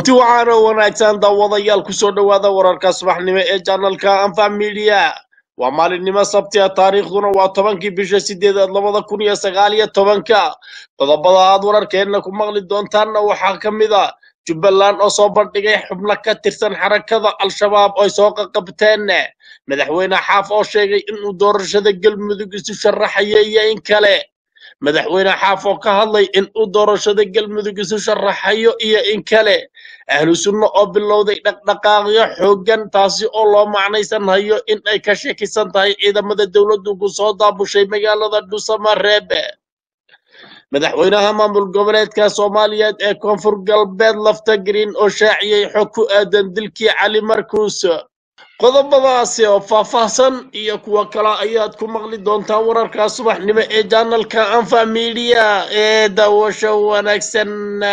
kulanti waxaana wanaagsan daawadayaal kusoo dhowaada wararka subaxnimo ee janalka anfa midiya waa maalinimo sabtiga taariikhduna waa tobankii bisha sideedaad labada kun iyo sagaal iyo tobanka qodobada aad wararkeenna ku maqli doontaanna waxaa ka mid a jubbaland oo soo bandhigay xubno ka tirsan xarakada al-shabaab oy soo qaqabteen madaxweyne xaaf oo sheegay inuu doorashada galmudug isu sharaxayo iyo in kale madaxweyne xaaf oo ka hadlay in uu doorashada galmudug isu sharaxayo iyo in kale ahlu sunno oo bilowday dhaqdhaqaaqyo xooggan taasi oo loo macnaysan hayo in ay ka shakisan tahay ciidamada dowladdu ku soo daabushay magaalada dhuusamareebe madaxweynaha maamul goboleedka soomaaliyeed ee koonfur galbeed lafta green oo shaaciyey xog ku aadan dilkii cali markuus qodobadaasi oo faahfaahsan iyo kuwo kale ayaad ku maqli doontaan wararka subaxnimo ee janalka anfa midiya ee daawasho wanaagsan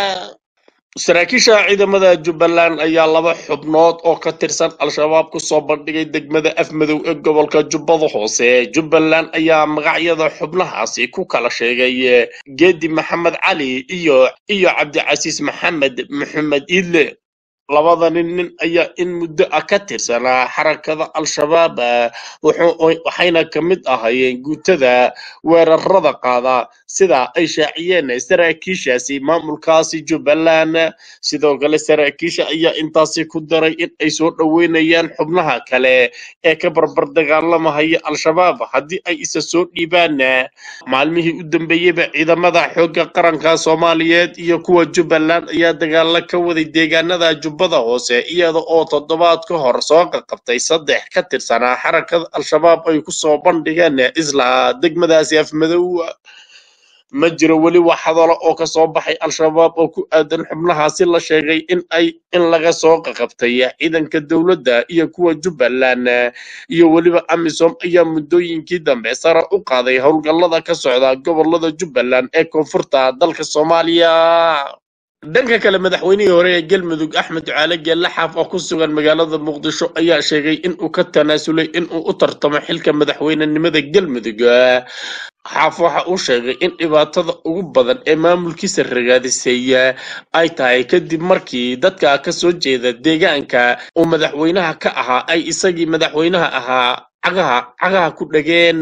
saraakiisha ciidamada jubbaland ayaa laba xubnood oo ka tirsan al-shabaab ku soo bandhigay degmada afmadow ee gobolka jubbada hoose jubbaland ayaa magacyada xubnahaasi ku kala sheegay geedi maxamed cali iyo iyo cabdicasiis maxamed maxamed iidle labadani nin ayaa in muddo ah ka tirsanaa xarakada al-shabaab waxayna ka mid ahayeen guutada weerarada qaada sida ay shaaciyeen saraakiishaasi maamulkaasi jubbaland sidoo kale saraakiisha ayaa intaasi ku daray in ay soo dhoweynayaan xubnaha kale ee ka barbar dagaalamahaya al-shabaab haddii ay isa soo dhiibaan maalmihii u dambeeyeyba ciidamada xoogga qaranka soomaaliyeed iyo kuwa jubbaland ayaa dagaalo ka waday deegaanada jubbada hoose iyada oo toddobaad ka hor soo qaqabtay saddex ka tirsanaa xarakada al-shabaab ay ku soo bandhigeen isla degmadaasi afmadow ma jiro weli wax hadalo oo ka soo baxay al-shabaab oo ku aadan xubnahaasi la sheegay in ay in laga soo qaqabtay ciidanka dowladda iyo kuwa jubbaland iyo weliba amisom ayaa muddooyinkii dambe sare u qaaday howlgallada ka socda gobolada jubbaland ee koonfurta dalka soomaaliya dhanka kale madaxweynihii hore ee galmudug axmed ducaale geelle xaaf oo ku sugan magaalada muqdisho ayaa sheegay inuu ka tanaasulay inuu u tartamo xilka madaxweynenimada galmudug xaaf waxa uu sheegay in dhibaatada ugu badan ee maamulkiisa ragaadisay ay tahay kadib markii dadka ka soo jeeda deegaanka uu madaxweynaha ka ahaa ay isagii madaxweynaha ahaa cagaha cagaha ku dhageen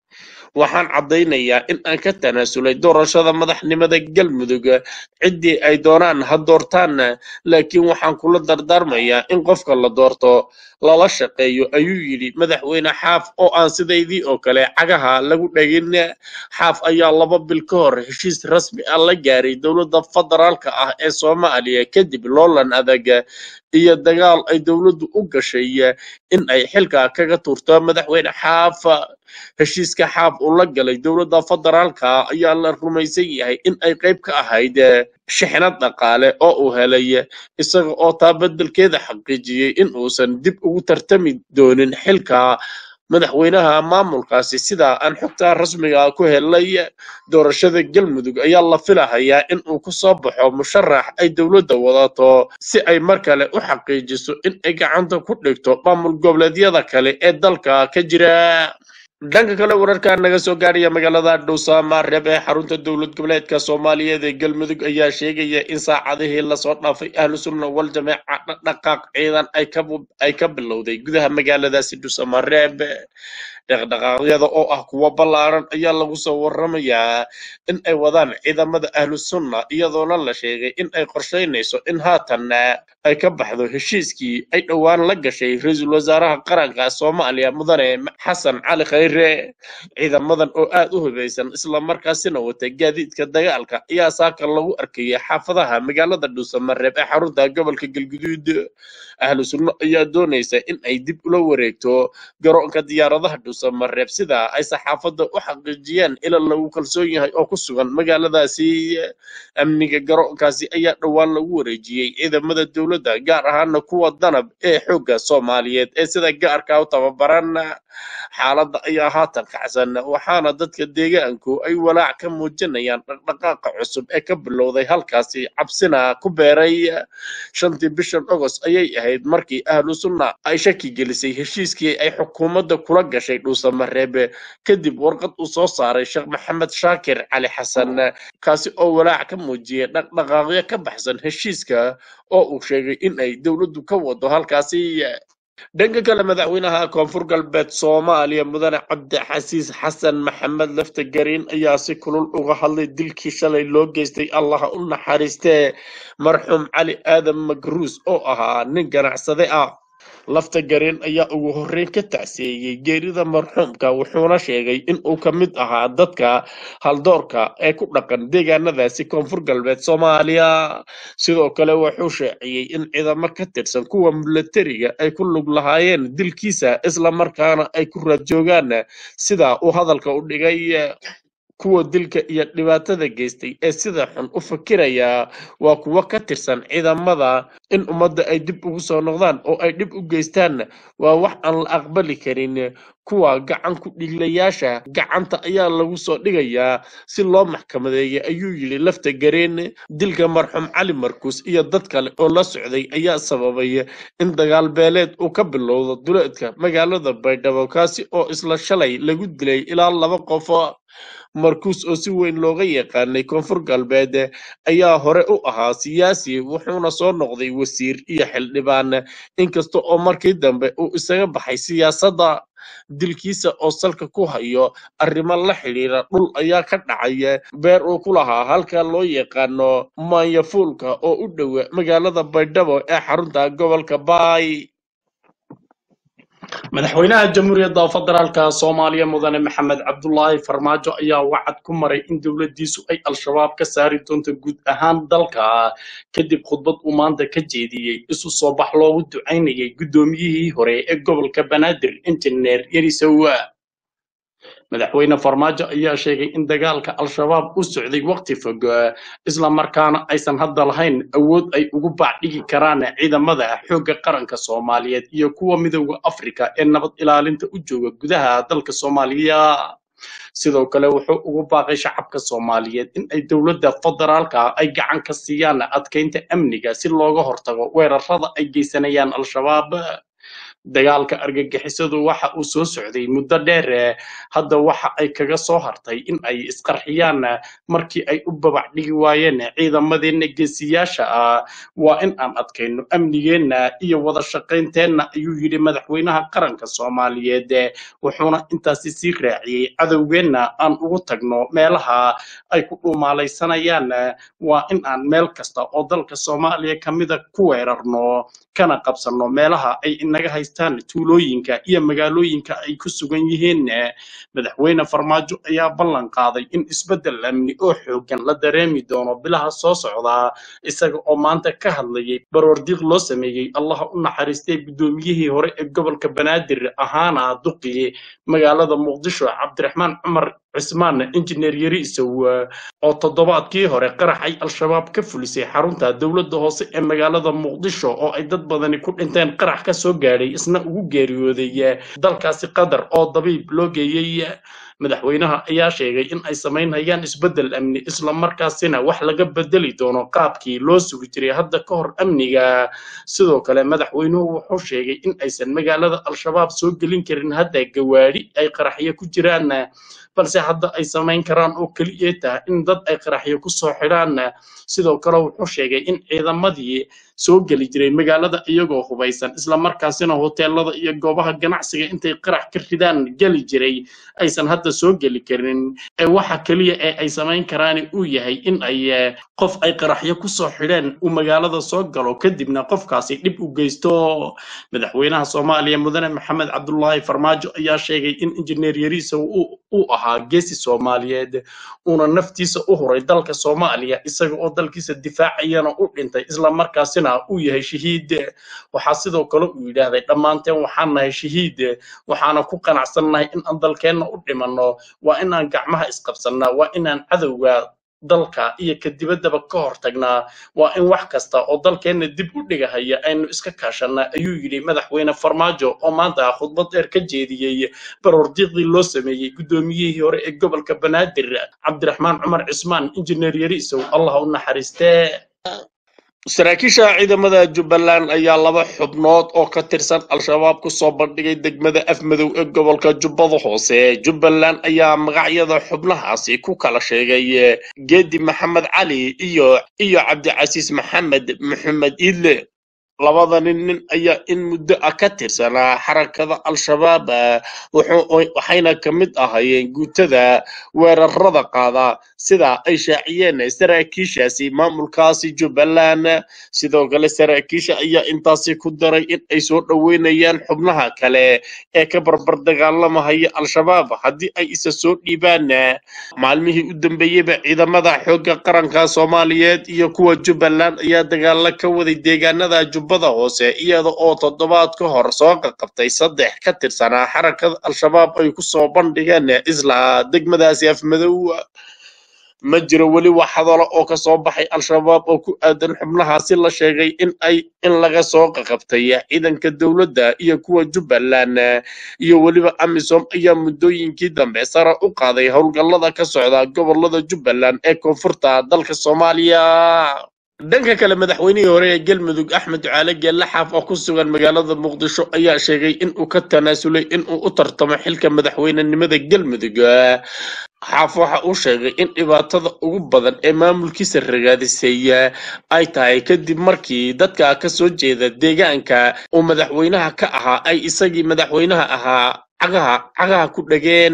waxaan caddaynayaa in aan ka tanaasulay doorashada madaxnimada galmudug ciddii ay doonaan ha doortaan laakiin waxaan kula dardaarmayaa in qofka la doorto lala shaqeeyo ayuu yidhi madaxweyne xaaf oo aan sidaydii oo kale cagaha lagu dhagin xaaf ayaa laba bil ka hor heshiis rasmi ah la gaaray dowladda federaalka ah ee soomaaliya kadib loolan adag iyo dagaal ay dowladdu u gashay in ay xilka kaga tuurto madaxweyne xaaf heshiiska xaaf uu la galay dowladda federaalka ayaa la rumaysan yahay in ay qayb ka ahayd shixnad dhaqaale oo uu helay isaga oo taa beddelkeeda xaqiijiyey in uusan dib ugu tartami doonin xilka madaxweynaha maamulkaasi sidaa aan xogta rasmiga ku helay doorashada galmudug ayaa la filahayaa in uu ku soo baxo musharax ay dowladda wadato si ay mar kale u xaqiijiso in ay gacanta ku dhigto maamul goboleedyada kale ee dalka ka jira dhanka kale wararka naga soo gaaraya magaalada dhuusamareeb ee xarunta dowlad goboleedka soomaaliyeed ee galmudug ayaa sheegaya in saacadihii lasoo dhaafay ahlu sunna wal jameeca dhaqaaq ciidan ay ka bilowday gudaha magaaladaasi dhuusamareeb dhaqdhaqaaqyada oo ah kuwo ballaaran ayaa lagu soo waramayaa in ay wadaan ciidamada ahlu sunna iyadoona la sheegay in ay qorshaynayso in haatan ay ka baxdo heshiiskii ay dhowaan la gashay ra-iisul wasaaraha qaranka soomaaliya mudane xasan cali khayre ciidamadan oo aad u hubaysan islamarkaasina wata gaadiidka dagaalka ayaa saaka lagu arkayay xaafadaha magaalada dhuusamareeb ee xarunta gobolka galguduud ahlu sunno ayaa doonaysa in ay dib ula wareegto garoonka diyaaradaha dhuusamareeb sida ay saxaafadda u xaqiijiyeen ila lagu kalsoon yahay oo ku sugan magaaladaasi amniga garoonkaasi ayaa dhowaan lagu wareejiyey ciidamada dowladda gaar ahaana kuwa danab ee xoogga soomaaliyeed ee sida gaarka u tababaran xaaladda ayaa haatan kacsan waxaana dadka deegaanku ay walaac ka muujinayaan dhaqdhaqaaqa cusub ee ka bilowday halkaasi cabsina ku beeray shantii bishan ogost ayay ahayd markii ahlu sunna ay shaki gelisay heshiiskii ay xukuumadda kula gashay dhuusamareebe kadib warqad uu soo saaray sheekh maxamed shaakir cali xasan kaasi oo walaac ka muujiyay dhaqdhaqaaqyo ka baxsan heshiiska oo uu sheegay sheegay in ay dowladdu ka wado halkaasi dhanka kale madaxweynaha koonfur galbeed soomaaliya mudane cabdixasiis xasan maxamed laftagerin ayaa si kulul uga hadlay dilkii shalay loo geystay allaha u naxariistee marxuum cali aadan magruus oo ahaa nin ganacsade ah laftagerin ayaa ugu horreyn ka tacseeyey geerida marxuumka wuxuuna sheegay in uu ka mid ahaa dadka haldoorka ee ku dhaqan deegaanadaasi koonfur galbeed soomaaliya sidoo kale wuxuu sheeciyey in ciidamo ka tirsan kuwa milatariga ay ku lug lahaayeen dilkiisa islamarkaana ay ku raad joogaan sida uu hadalka u dhigay kuwa dilka iyo dhibaatada geystay ee sida xun u fakiraya waa kuwo ka tirsan ciidamada in ummadda ay dib ugu soo noqdaan oo ay dhib u geystaan waa wax aan la aqbali karin kuwa gacan ku dhiglayaasha gacanta ayaa lagu soo dhigayaa si loo maxkamadeeya ayuu yidhi lafta gareen dilka marxuum cali markuus iyo dad kale oo la socday ayaa sababay in dagaal beeleed uu ka bilowdo duleedka magaalada baydhabo kaasi oo isla shalay lagu dilay ilaa laba qof markuus oo si weyn looga yaqaanay koonfur galbeed ayaa hore u ahaa siyaasi wuxuuna soo noqday wasiir iyo xildhibaan inkasta oo markii dambe uu isaga baxay siyaasadda dilkiisa oo salka ku hayo arrimo la xidhiira dhul ayaa ka dhacay beer uu ku lahaa halka loo yaqaano maanyafuulka oo u dhowa magaalada baydhabo ee xarunta gobolka baay madaxweynaha jamhuuriyadda federaalka soomaaliya mudane maxamed cabdulaahi farmaajo ayaa wacad ku maray in dowladdiisu ay al-shabaab ka saari doonto guud ahaan dalka kadib khudbad uu maanta ka jeediyey isu soo bax loogu ducaynayay guddoomiyihii hore ee gobolka banaadir injineer yarisowa madaxweyne farmaajo ayaa sheegay in dagaalka al-shabaab u socday waqti fog isla markaana aysan hadda lahayn awood ay ugu baacdhigi karaan ciidamada xoogga qaranka soomaaliyeed iyo kuwa midowda afrika ee nabad ilaalinta u jooga gudaha dalka soomaaliya sidoo kale wuxuu ugu baaqay shacabka soomaaliyeed in ay dowladda federaalka ay gacan ka siiyaan adkeynta amniga si looga hortago weerarada ay geysanayaan al-shabaab dagaalka argagixisadu waxa uu soo socday muddo dheer hadda waxa ay kaga soo hartay in ay isqarxiyaan markii ay u babac dhigi waayeen ciidamadeenna geesiyaasha ah waa in aan adkayno amnigeenna iyo wada shaqaynteenna ayuu yidhi madaxweynaha qaranka soomaaliyeed wuxuuna intaasi sii raaciyey cadowgeenna aan ugu tagno meelaha ay ku dhuumaalaysanayaan waa in aan meel kasta oo dalka soomaaliya ka mida ku weerarno kana qabsanno meelaha ay inaga haystaan tuulooyinka iyo magaalooyinka ay ku sugan yihiin madaxweyne farmaajo ayaa ballan qaaday in isbeddel amni oo xooggan la dareemi doono bilaha soo socda isaga oo maanta ka hadlayay baroordiiq loo sameeyey allaha u naxariistay guddoomiyihii hore ee gobolka banaadir ahaana duqii magaalada muqdisho cabdiraxmaan cumar cismaan injineer yariisow oo toddobaadkii hore qaraxay al-shabaab ka fulisay xarunta dowladda hoose ee magaalada muqdisho oo ay dad badani ku dhinteen qarax ka soo gaadhay isna ugu geeriyooday dalkaasi qatar oo dabiib loo geeyey madaxweynaha ayaa sheegay in ay samaynayaan isbeddel amni isla markaasina wax laga bedeli doono qaabkii loo sugi jiray hadda ka hor amniga sidoo kale madaxweynuhu wuxuu sheegay in aysan magaalada al-shabaab soo gelin karin hadda gawaadhi ay qaraxyo ku jiraan balse hadda ay samayn karaan oo keliya tahay in dad ay qaraxyo ku soo xidhaan sidoo kale wuxuu sheegay in ciidamadii soo geli jiray magaalada iyagoo hubaysan isla markaasina hoteelada iyo goobaha ganacsiga intay qarax ka ridaan geli jiray aysan hadda soo geli karin ee waxa keliya ee ay samayn karaan uu yahay in ay qof ay qaraxyo ku soo xidheen uu magaalada soo galo kadibna qofkaasi dhib u geysto madaxweynaha soomaaliya mudane maxamed cabdulaahi farmaajo ayaa sheegay in injineer yariisa uu ahaa geesi soomaaliyeed uuna naftiisa u huray dalka soomaaliya isaga oo dalkiisa difaacayana u dhintay isla markaasina uu yahay shahiid waxaa sidoo kale uu yidhaahday dhammaanteen waxaan nahay shahiid waxaana ku qanacsannahay in aan dalkeenna u dhimanno waa inaan gacmaha isqabsannaa waa inaan cadowga dalka iyo ka dibaddaba ka hortagnaa waa in wax kasta oo dalkeenna dib u dhigahaya aynu iska kaashannaa ayuu yidhi madaxweyne farmaajo oo maanta khudbad dheer ka jeediyey baroordiiqdii loo sameeyey guddoomiyihii hore ee gobolka banaadir cabdiraxmaan cumar cismaan injineer yariisow allah u naxariistee saraakiisha ciidamada jubbaland ayaa laba xubnood oo ka tirsan al-shabaab ku soo bandhigay degmada afmadow ee gobolka jubbada hoose jubbaland ayaa magacyada xubnahaasi ku kala sheegay geedi maxamed cali iyo iyo cabdicasiis maxamed maxamed iidle labadani nin ayaa in muddo ah ka tirsanaa xarakada al-shabaab waxayna ka mid ahaayeen guutada weerarada qaada sida ay shaaciyeen saraakiishaasi maamulkaasi jubbaland sidoo kale saraakiisha ayaa intaasi ku daray in ay soo dhoweynayaan xubnaha kale ee ka barbar dagaalamahaya al-shabaab haddii ay isa soo dhiibaan maalmihii u dambeeyeyba ciidamada xoogga qaranka soomaaliyeed iyo kuwa jubbaland ayaa dagaalo ka waday deegaanada jubbada hoose iyada oo toddobaad ka hor soo qaqabtay saddex ka tirsanaa xarakada al-shabaab ay ku soo bandhigeen isla degmadaasi afmadow ma jiro weli wax hadalo oo ka soo baxay al-shabaab oo ku aadan xubnahaasi la sheegay in ay in laga soo qaqabtay ciidanka dowladda iyo kuwa jubbaland iyo weliba amisom ayaa muddooyinkii dambe sare u qaaday howlgallada ka socda gobolada jubbaland ee koonfurta dalka soomaaliya dhanka kale madaxweynihii hore ee galmudug axmed ducaale geelle xaaf oo ku sugan magaalada muqdisho ayaa sheegay in uu ka tanaasulay in uu u tartamo xilka madaxweynenimada galmudug xaaf waxa uu sheegay in dhibaatada ugu badan ee maamulkiisa ragaadisay ay tahay kadib markii dadka ka soo jeeda deegaanka uu madaxweynaha ka ahaa ay isagii madaxweynaha ahaa cagaha cagaha ku dhageen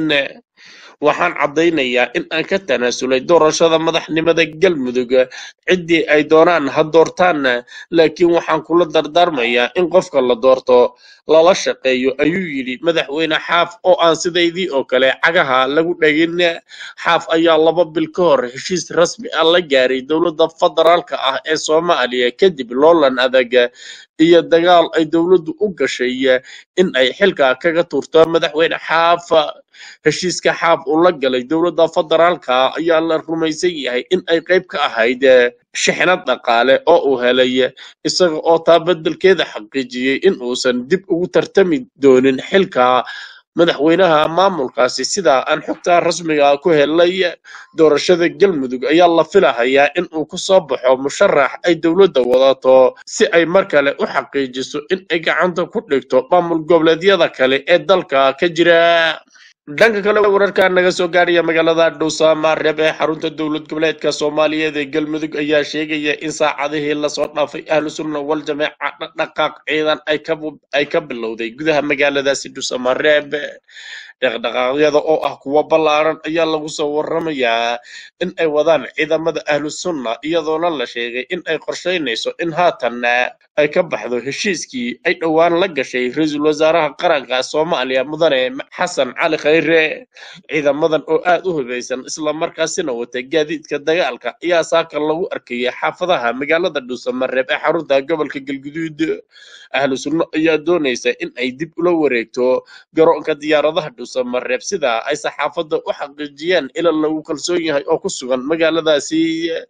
waxaan caddaynayaa in aan ka tanaasulay doorashada madaxnimada galmudug ciddii ay doonaan ha doortaan laakiin waxaan kula dardaarmayaa in qofka la doorto lala shaqeeyo ayuu yidhi madaxweyne xaaf oo aan sidaydii oo kale cagaha lagu dhagin xaaf ayaa laba bil ka hor heshiis rasmi ah la gaaray dowladda federaalka ah ee soomaaliya kadib loolan adag iyo dagaal ay dowladdu u gashay in ay xilka kaga tuurto madaxweyne xaaf heshiiska xaaf uu la galay dowladda federaalka ayaa la rumaysan yahay in ay qayb ka ahayd shixnad dhaqaale oo uu helay isaga oo taa beddelkeeda xaqiijiyey in uusan dib ugu tartami doonin xilka madaxweynaha maamulkaasi sidaa aan xogta rasmiga ku helay doorashada galmudug ayaa la filahayaa in uu ku soo baxo musharax ay dowladda wadato si ay mar kale u xaqiijiso in ay gacanta ku dhigto maamul goboleedyada kale ee dalka ka jira dhanka kale wararka naga soo gaadhaya magaalada dhuusamareeb ee xarunta dowlad goboleedka soomaaliyeed ee galmudug ayaa sheegaya in saacadihii lasoo dhaafay ahlu sunna wal jameeca dhaqdhaqaaq ciidan ay ka bilowday gudaha magaaladaasi dhuusamareeb dhaqdhaqaaqyada oo ah kuwo ballaaran ayaa lagu soo waramayaa in ay wadaan ciidamada ahlu sunna iyadoona la sheegay in ay qorshaynayso in haatan ay ka baxdo heshiiskii ay dhowaan la gashay ra-iisul wasaaraha qaranka soomaaliya mudane xasan cali khayre ciidamadan oo aad u hubaysan islamarkaasina wata gaadiidka dagaalka ayaa saaka lagu arkayay xaafadaha magaalada dhuusamareeb ee xarunta gobolka galguduud ahlu sunno ayaa doonaysa in ay dib ula wareegto garoonka diyaaradaha dhuusamareeb sida ay saxaafadda u xaqiijiyeen ila lagu kalsoon yahay oo ku sugan magaaladaasi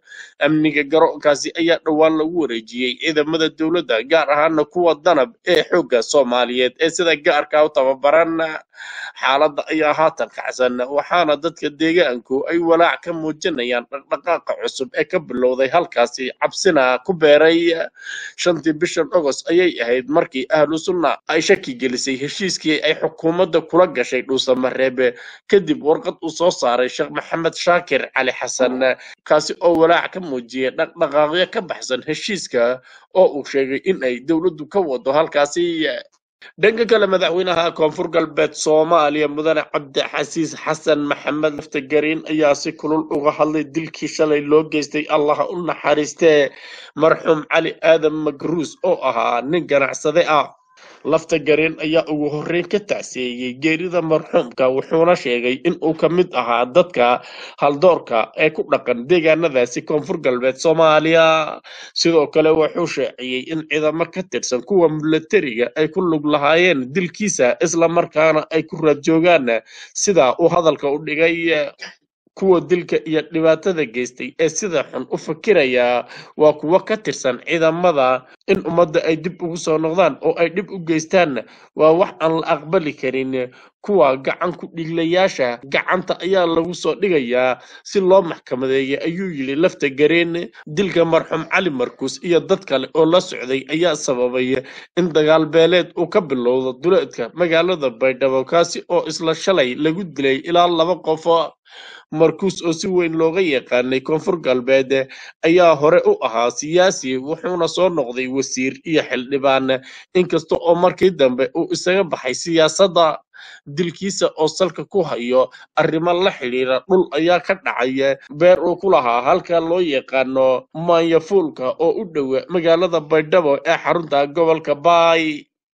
amniga garoonkaasi ayaa dhowaan lagu wareejiyey ciidamada dowladda gaar ahaana kuwa danab ee xoogga soomaaliyeed ee sida gaarka u tababaran xaaladda ayaa haatan kacsan waxaana dadka deegaanku ay walaac ka muujinayaan dhaqdhaqaaqa cusub ee ka bilowday halkaasi cabsina ku beeray shantii bishan ogos ayay ahayd markii ahlu sunna ay shaki gelisay heshiiskii ay xukuumadda kula gashay dhuusamareebe kadib warqad uu soo saaray sheekh maxamed shaakir cali xasan kaasi oo walaac ka muujiyay dhaqdhaqaaqyo ka baxsan heshiiska oo uu sheegay in ay dowladdu ka wado halkaasi dhanka kale madaxweynaha koonfur galbeed soomaaliya mudane cabdixasiis xasan maxamed laftagariin ayaa si kulul uga hadlay dilkii shalay loo geystay allaha u naxariistee marxuum cali aadan magruus oo ahaa nin ganacsade ah lafta gareen ayaa ugu horreyn ka tacseeyey geerida marxuumka wuxuuna sheegay in uu ka mid ahaa dadka haldoorka ee ku dhaqan deegaanadaasi koonfur galbeed soomaaliya sidoo kale wuxuu sheeciyey in ciidamo ka tirsan kuwa milatariga ay ku lug lahaayeen dilkiisa islamarkaana ay ku raad joogaan sida uu hadalka u dhigay kuwa dilka iyo dhibaatada geystay ee sida xun u fakiraya waa kuwo ka tirsan ciidamada in ummadda ay dib ugu soo noqdaan oo ay dhib u geystaan waa wax aan la aqbali karin kuwa gacan ku dhiglayaasha gacanta ayaa lagu soo dhigayaa si loo maxkamadeeya ayuu yidhi lafta gareen dilka marxuum cali markuus iyo dad kale oo la socday ayaa sababay in dagaal beeleed uu ka bilowdo duleedka magaalada baydhabo kaasi oo isla shalay lagu dilay ilaa laba qof markuus oo si weyn looga yaqaanay koonfur galbeed ayaa hore u ahaa siyaasi wuxuuna soo noqday wasiir iyo xildhibaan inkasta oo markii dambe uu isaga baxay siyaasadda dilkiisa oo salka ku hayo arrimo la xidhiira dhul ayaa ka dhacay beer uu ku lahaa halka loo yaqaano maanyafuulka oo u dhowa magaalada baydhabo ee xarunta gobolka baay